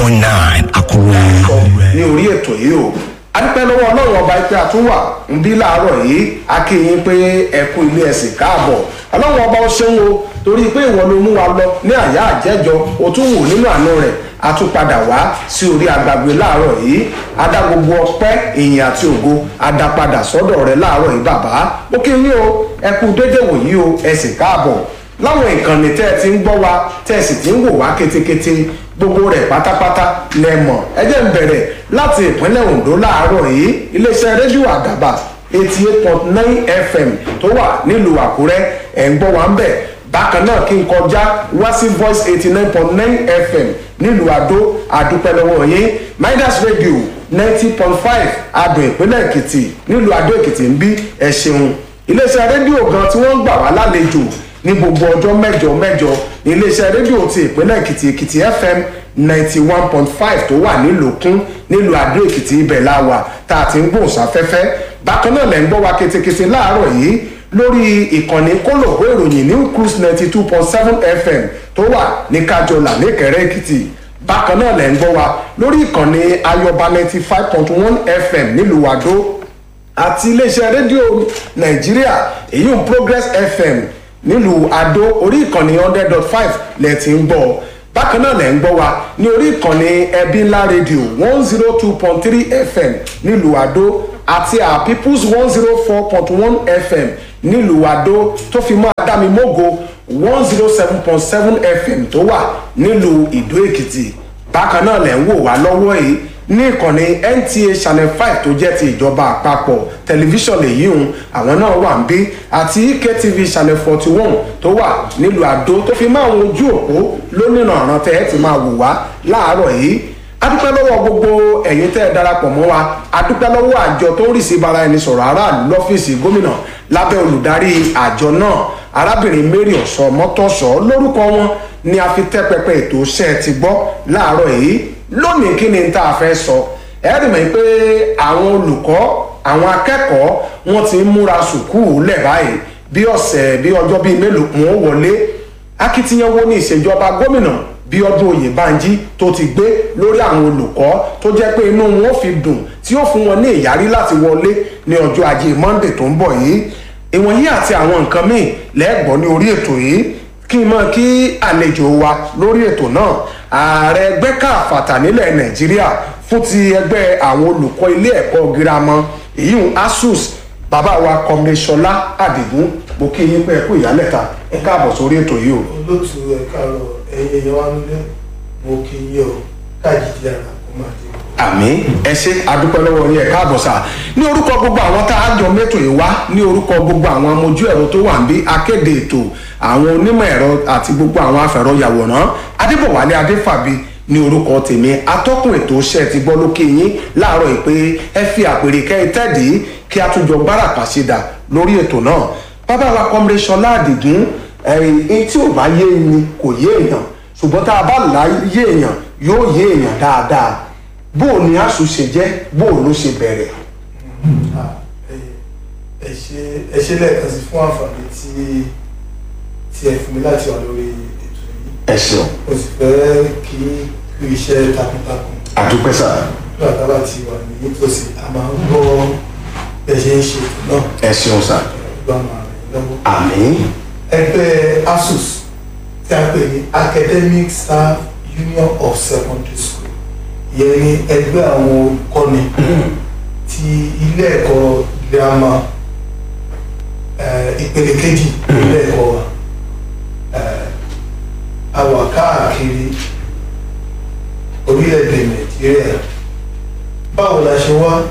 point nine Àkúrẹ́. ní orí ètò yìí o adúpẹ́ lọ́wọ́ ọlọ́run ọba pé àtúwà ń bí láàárọ̀ yìí a kí yín pé ẹ kú ilé ẹ̀sìn káàbọ̀ ọlọ́run ọba ó ṣeun o torí pé ìwọ ló mú wa lọ ní àyà àjẹjọ o tún wò nínú àánú rẹ̀ a tún padà wá sí orí agbègbè láàárọ̀ yìí a dá gbogbo ọpẹ́ ìyìn àti ògo a dá padà sọ́dọ̀ rẹ̀ láàárọ̀ yìí bàbá ó kí yín o ẹ kú dédé wòyí o ẹ̀sìn káàbọ̀ láwọn ìkànnì tẹ́ ẹ ti ń gbọ́ wa tẹ́ ẹ sì ti ń wò wá kétékété gbogbo rẹ̀ pátápátá lẹ mọ̀ ẹ jẹ́ ń bẹ̀rẹ̀ láti ìpínlẹ̀ Ondo láàárọ̀ yìí iléeṣẹ́ rédíò àdàbà eighty eight point nine fm tó wà nílùú Àkúrẹ́ ẹ̀ ń gbọ́ wa ń bẹ̀ bákan náà kí n kọjá wá sí voice eighty nine point nine fm nílùú Adó àdúpẹ́ lọ́wọ́ yín midas radio ninety point five adùn ìpínlẹ̀ Èkìtì nílùú Adó Èkìtì ń bí ẹ ṣeun iléeṣẹ́ rédíò gan tí wọ́n ń gbà wá lálejò ní gbogbo ọjọ́ mẹ́jọ mẹ́jọ ní iléeṣẹ́ rédíò ti ìpínlẹ̀ èkìtì èkìtì fm ninety one point five tó wà nílòkún nílùú àdó èkìtì ibẹ̀ la wà tá a ti ń gbóhùn sáfẹ́fẹ́ bákan náà lẹ̀ ń gbọ́ wa ketekete láàárọ̀ yìí lórí ìkànnì kólòbó ìròyìn new cruise ninety two point seven fm tó wà ní kájọlà níkẹrẹ èkìtì bákan náà lẹ̀ ń gbọ́ wa lórí ìkànnì ayọba ninety five point one fm nílùú àdó àti iléeṣẹ́ rédíò nàìjíríà èyí ń progress fm nílùú adó orí ìkànnì hundred dot five lẹ ti ń gbọ́ bákan náà lẹ ń gbọ́ wa ní orí ìkànnì ẹbí ńlá rédíò one zero two point three fm nílùú adó àti our peoples one zero four point one fm nílùú adó tó fi mọ́ adámimógo one zero seven point seven fm tó wà nílùú ìdó èkìtì bákan náà lẹ ń wò wá lọ́wọ́ yìí ní ìkànnì nta channel five tó jẹ́ ti ìjọba àpapọ̀ tẹlifíṣàn lèyí hùn àwọn náà wà ń bí àti ektv channel forty one tó wà nílùú àdó tó fi máa ń ojú òpó lónìí ọ̀ràn tẹ́ ẹ ti máa wò wá láàárọ̀ yìí adúpẹ́ lọ́wọ́ gbogbo ẹ̀yin tẹ́ ẹ darapọ̀ mọ́ wa adúpẹ́ lọ́wọ́ àjọ tó ń rì sí bara ẹni sọ̀rọ̀ aráàlú lọ́fíìsì gómìnà lábẹ́ olùdarí àjọ náà arábìnrin mary ọ̀sọ́ mọ́tọ́sọ́ lórúkọ wọn ni a fi tẹ́ pẹpẹ ètò iṣẹ́ ti gbọ́ láàárọ̀ yìí lónìí kí ni tá a fẹ́ sọ ẹ rí mọ̀ pé àwọn olùkọ́ àwọn akẹ́kọ̀ọ́ wọ́n ti ń múra sùkúù lẹ̀ báyìí bí ọ̀sẹ̀ bí ọjọ́ bíi mélòó kún ó wọlé akitiyan wo ní ìṣèjọba gómìnà bí ọdún oyèbánjí tó ti gbé lórí àwọn olùkọ́ tó jẹ́ pé inú wọn fi dùn tí ó fún wọn ní ìyárí láti wọlé ní ọjọ́ ajé monday tó ń bọ̀ yìí ìwọ̀nyí àti àwọn nǹkan míì lẹ́gbọ̀n ní orí ètò yìí kí n mọ̀ kí àlejò wa lórí ètò náà ààrẹ ẹgbẹ́ káfàtà nílẹ̀ nàìjíríà fún ti ẹgbẹ́ àwọn olùkọ́ ilé ẹ̀kọ́ girama èyíùn asus bàbá wa kọmíṣọlá àdìgún mo kí yín pé ẹ kú ìyálẹ̀ta ẹ káàbọ̀ sórí ètò yìí o. olóòtú ẹ káàárọ̀ ẹyẹ ẹyẹ wa nílé mo kí yín o káàjì dára kó máa dé. àmì ẹ ṣe adúpẹ́ lọ́wọ́ yín ẹ káàbọ̀ sá ní orúkọ gbogbo àwọn tá a jọ mẹ́tò yìí wá ní orúkọ gbogbo àwọn amójú ẹ̀rọ tó wà ń bí akéde ètò àwọn onímọ̀ ẹ̀rọ àti gbogbo àwọn afẹ̀rọ yàwòrán adébọ̀wálé adéfàbí ní orúkọ tèmi atọ́kùn ètò iṣẹ́ ti gbọ́ lókè yín láàárọ̀ yìí pé ẹ fi àpèrè kẹ́ ẹ tẹ́ẹ̀dì kí a tún jọ gbáràkà ṣe dà lórí ètò náà bàbá wa kọ́mrẹ́ sọlá àdìgún ẹ̀yìn tí ò bá yé ni kò yé èèyàn ṣùgbọ́n tá a bá là yé èèyàn yóò yé èèyàn dáadáa bó o ní àṣù ṣe jẹ́ bó o ló ṣe bẹ̀rẹ̀. ẹ ṣe ẹ ṣe lẹ́ẹ̀kan sí fún àǹfààní tí tí ẹ fún mi láti wà lórí ètò yìí ẹ ṣeun mo sì fẹ́ kí kú iṣẹ́ takuntakun àdúpẹ́ sá nígbà tá a bá ti wà ní nítòsí a máa ń gbọ́ bẹ́ ṣe ń ṣe ètò náà ẹ ṣeun sá gbọ́ máa rìn lọ́wọ́. àmì ẹgbẹ́ asus tí a pè ní academic staff union of secondary school ìyẹn ní ẹgbẹ́ àwọn olùkọ́ni ti ilé ẹ̀kọ́ girama eh, ìpele kejì ilé ẹ̀kọ́ wa Eh, a wà káàkiri orílẹ̀-èdè nàìjíríà báwo la ṣe wá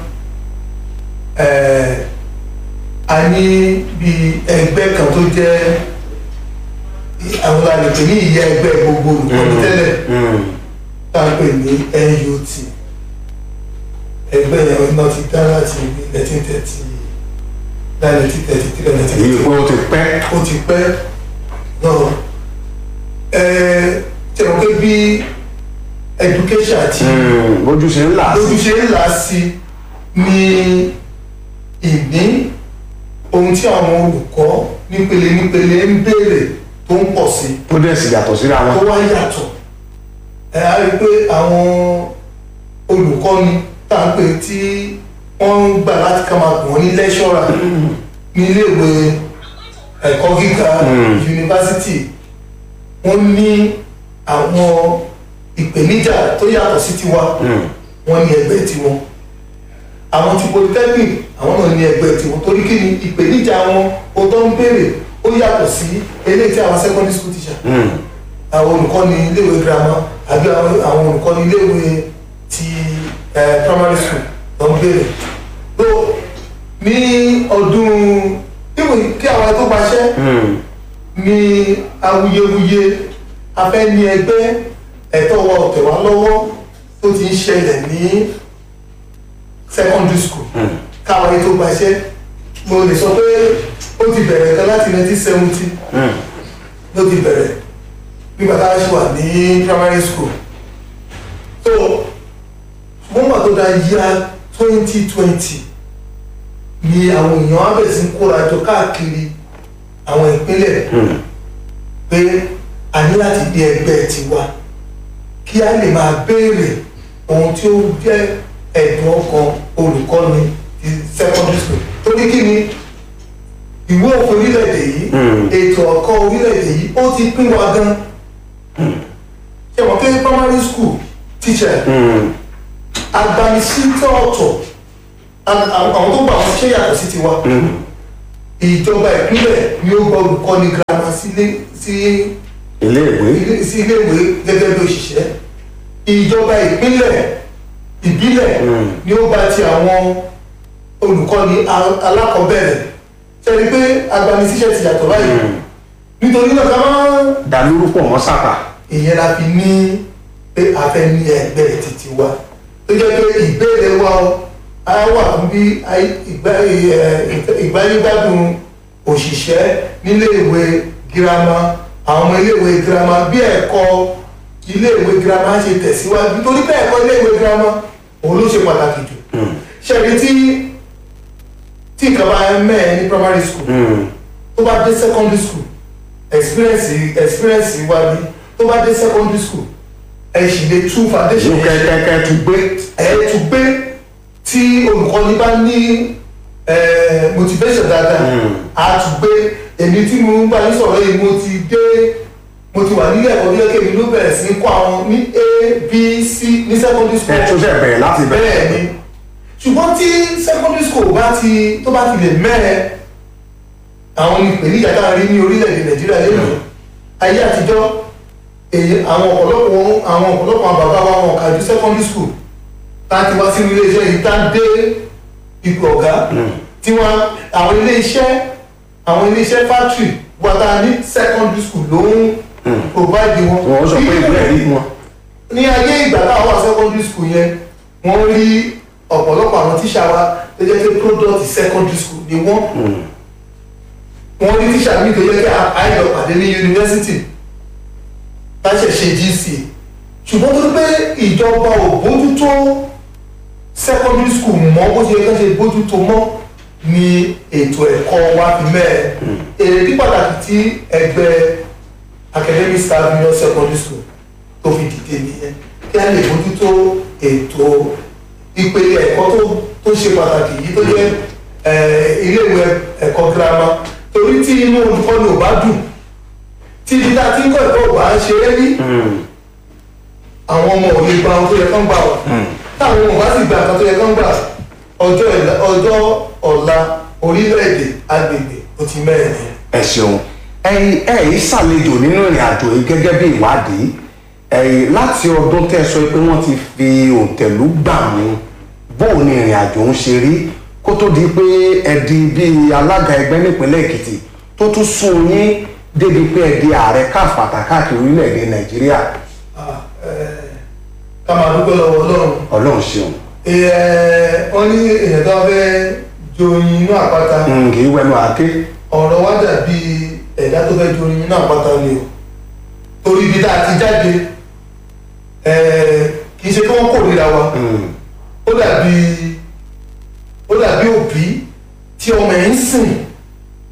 Eh, a ní bí ẹgbẹ́ kan tó jẹ́ àwọn àlejò ní ìyá ẹgbẹ́ gbogbo olùkọ́ni tẹ́lẹ̀ tá a pè ní NUT ẹgbẹ́ yẹn náà ti dá láti nineteen thirty nineteen thirty three nineteen èyí thirty pé ó ti pẹ́ ó ti pẹ́ náà ẹ tẹ̀wọ́n pé bí education àti bójú ṣe ń là lójú sí ṣe ń là sí ní ìní ohun tí àwọn olùkọ́ nípele nípele ń béèrè tó ń pọ̀ sí tó dẹ̀ sì yàtọ̀ síra tó wọn. wá yàtọ̀ ẹ á rí i pé àwọn olùkọ́ni tá à ń pè tí wọ́n ń gbà láti ká máa gbọ̀n ní lẹ́ṣọ́ra ní iléèwé ẹ̀kọ́ gíga yunifásitì wọ́n ní àwọn ìpèníjà tó yàtọ̀ sí tiwa wọ́n ní ẹgbẹ́ tiwọn àwọn ti polytechnic àwọn náà ní ẹgbẹ́ tiwọn torí kí ni ìpèníjà wọn o tó ń béèrè ó yàtọ̀ sí eléyìí tí àwọn secondary school teacher àwọn olùkọ́ni iléèwé girama àbí àwọn àwọn olùkọ́ni iléèwé ti eh, primary school ló ń béèrè tó ní ọdún ìwé kí àwọn tó gbaṣẹ́ ní awuyewuye afẹ́ ní ẹgbẹ́ ẹ̀tọ́ wọ ọ̀tẹ̀ wá lọ́wọ́ tó ti ń ṣẹlẹ̀ ní secondary school káwọn ètò gbaṣẹ́ mo lè sọ pé ó ti bẹ̀rẹ̀ kan láti 1970 ló ti bẹ̀rẹ̀ nígbà tá a ṣe wà ní primary school so wọ́n wà tó da yíya 2020 ni àwọn èèyàn á bẹ̀rẹ̀ sí ń kóra jọ káàkiri àwọn ìpínlẹ̀ pé a ní láti dé ẹgbẹ́ tiwa kí a lè máa béèrè ohun tí ó jẹ́ ẹ̀dùn ọkàn olùkọ́ni ti secondary school torí kí ni ìwé òfin orílẹ̀-èdè yìí ètò ọ̀kọ́ orílẹ̀-èdè yìí ó ti pín wa gan ṣe mọ̀ pé primary school teacher agbanisítọ̀ ọ̀tọ̀ a- àwọn àwọn tó gbà wọn ṣe yàtọ̀ sí tiwa ìjọba ìpínlẹ̀ ni ó gba olùkọ́ni girama sílé sí iléèwé ilé- sí iléèwé gẹ́gẹ́ bí òṣìṣẹ́ ìjọba ìpínlẹ̀ ìbílẹ̀ ni ó gba ti àwọn olùkọ́ni a- alákọ̀ọ́bẹ̀rẹ̀ ṣẹ́ni pé agbanisíṣẹ́ ti yàtọ̀ báyìí nítorí náà ká máa dàlúrú pọ̀ mọ́ sàkà ìyẹn la fi ní pé a fẹ́ ní ẹgbẹ́ títí wa tó jẹ́ pé ìbéèrè wa o á wà fún bí ayé- ìgbà- ẹ, ìgbáyégbádùn òṣìṣẹ́ níléèwé girama àwọn ọmọ iléèwé girama bí ẹ̀kọ́ iléèwé girama ṣe tẹ̀síwájú nítorí pé ẹ̀kọ́ iléèwé girama òun ló ṣe pàtàkì jù ṣẹ́ni tí tí nǹkan bá mẹ́ẹ̀ ní primary school tó bá dé secondary school experience experience wa ni tó bá dé secondary school ẹ sì lè tú foundation ìlú yẹn ṣe kẹ́kẹ́kẹ́ tún gbé ẹ tún gbé tí olùkọ́ni bá ní eh, motivation dáadáa á tún gbé èmi tí mo ń bá yín sọ̀rọ̀ yìí mo ti dé mo ti wà nílé ẹ̀kọ́ bí ẹ̀kẹ́ mi ló bẹ̀rẹ̀ sí ní kọ́ àwọn ní a b c ní secondary school ẹ tún ṣe bẹ̀rẹ̀ láti bẹ̀rẹ̀ bẹ́ẹ̀ ni ṣùgbọ́n tí secondary school bá ti tó bá ti lè mẹ́ẹ̀ àwọn ìpèníjà tá a rí ní orílẹ̀-èdè nàìjíríà lẹ́nu ayé àtijọ́ èyí àwọn ọ̀pọ̀lọpọ̀ àwọn ọ̀pọ̀lọpọ̀ àwọn bàbá wa wọn kàjú secondary school tá a ti wá sínú iléeṣẹ́ yìí tá a dé ipò ọ̀gá tí wọ́n àwọn iléeṣẹ́ àwọn iléeṣẹ́ factory wa tá a ní secondary school ló ń provide wọn. wọ́n sọ pé ìwé ẹ̀rí wọn ní ayé ìgbà táwọn wà secondary school yẹn wọ́n rí ọ̀pọ̀lọpọ̀ àwọn tíṣà wa tó jẹ́ pé product secondary school ni wọ́n wọ́n rí tíṣà mi tó yẹ kí àìlọ pàdé ní yunifásitì láṣẹ ṣe gc ṣùgbọ́n tó pé ìjọba ò bójútó secondary school mọ́ bó ṣe yẹ kí wọ́n ṣe bójútó mọ́ ni ètò ẹ̀kọ́ wa fi mẹ́ẹ̀ èrè ní pàtàkì tí ẹgbẹ́ academic staff union secondary school tó fi dìde nìyẹn kí a lè bójútó ètò ìpele ẹ̀kọ́ tó tó ṣe pàtàkì yìí tó jẹ́ eh, iléèwé ẹ̀kọ́ girama torí tí inú olùkọ́ni ò bá dùn tí ibi tá a ti ń kọ́ ẹ̀kọ́ ò bá ṣe é rí àwọn ọmọ ò lè gba ohun tó yẹ kán gbà wọ̀ táwọn ọmọ bá sì gba nǹkan tó yẹ kán gbà ọjọ́ ìlà- ọjọ́ ọ̀la orílẹ̀-èdè agbègbè ó ti mẹ́rin nìyẹn. ẹ ṣeun ẹ̀yin ẹ̀yin ṣàlejò nínú ìrìn àjò yìí gẹ́gẹ́ bí ìwádìí ẹ̀yin láti ọdún tẹ́ ẹ sọ pé wọ́n ti fi òǹtẹ̀lú gbà mú bóun ni ìrìn àjò ń ṣe rí kó tó di pé ẹ di bíi alága ẹgbẹ́ nípínlẹ̀ èkìtì tó tún sún yín débi pé ẹ di ààrẹ káfàtà káàkiri orílẹ̀-èdè nàìjíríà Ah, eh, ká máa dúpẹ́ lọ́wọ́ ọlọ́run ọlọ́run ṣeun Ẹ, wọ́n ní èèyàn tó fẹ́ joyin inú àpáta Mm, kì í wẹnu àáké ọ̀rọ̀ wá dàbí ẹ̀dá tó fẹ́ joyin inú àpáta ni o torí ibi tá a ti jáde ẹ, kì í ṣe kí wọ́n kórìíra wa Mm, ó dàbí ó dàbí òbí tí ọmọ ẹ̀ ń sìn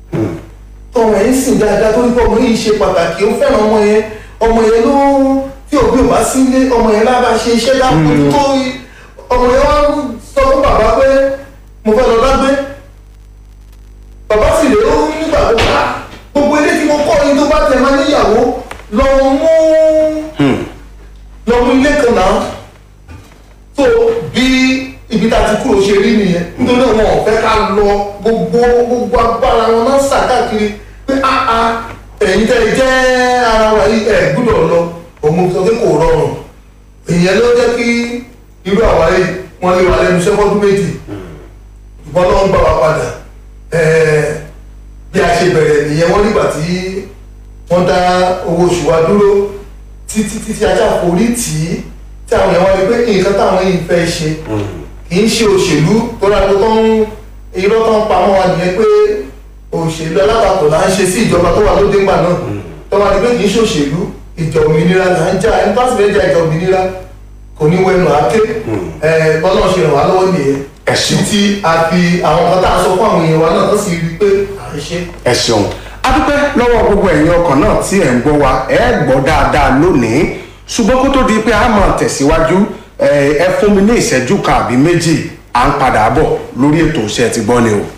tọmọ ẹ̀ ń sìn dáadáa tó ní pé ọmọ yìí ṣe pàtàkì ó fẹ́ràn ọmọ yẹn ọmọ yẹn ló tí òbí ò bá sí ilé ọmọ yẹn lábá ṣe iṣẹ́ dákun tó ọmọ yẹn wá sọ fún bàbá pé mo fẹ́ lọ dágbé bàbá sì lè ó nígbà tó bá gbogbo ilé tí mo kọ́ yín tó bá tẹ̀ máa níyàwó lọ mú lọ mú ilé kan náà tó bí ibi tá a ti kúrò ṣe rí nìyẹn nítorí wọn ò fẹ́ ká lọ gbogbo gbogbo agbára wọn náà sà káàkiri pé áá ẹ̀yin tẹ́ ẹ jẹ́ ara wa yìí ẹ̀ gbúdọ̀ lọ òun sọ pé kò rọrùn ìyẹn ló jẹ́ kí irú àwa yìí wọ́n lé wa lẹ́nu sẹ́kọ́dún méjì ìbọn náà ń gbà wá padà ẹ̀ẹ́ bí a ṣe bẹ̀rẹ̀ nìyẹn wọ́n nígbà tí wọ́n dá owó oṣù wa dúró títí títí ajá forí tì í tí àwọn èèyàn wá rí pé nǹkan táwọn yìí fẹ́ ṣe kì í ṣe òṣèlú tó dáa tó ń irọ́ tó ń pa mọ́ wa nìyẹn pé òṣèlú alátakò là ń ṣe sí ìjọba tó wà lóde ńgbà náà tó wà ní pé kì í ṣe òṣèlú ìjà òmìnira là ń jà ẹni tó sì fẹ́ jà ìjà òmìnira kò ní wẹnu àáké ẹ bọ́lá ṣe ràn wá lọ́wọ́ nìyẹn Ẹ ṣeun. títí a fi àwọn kan tá a sọ fún àwọn èèyàn wa náà tó sì rí i pé à ń ṣe. ẹ ṣeun adúpẹ́ lọ́wọ́ gbogbo ẹ̀yin ọkàn náà tí ẹ̀ ń gbọ́ wa ẹ̀ gbọ́ dáadáa lónìí ṣùgbọ́n kó tó di pé a máa tẹ̀síwájú ẹ ẹ fún mi ní ìṣẹ́jú kan àbí méjì à ń padà bọ̀ lórí ètò iṣẹ́ ti gbọ́ ni o.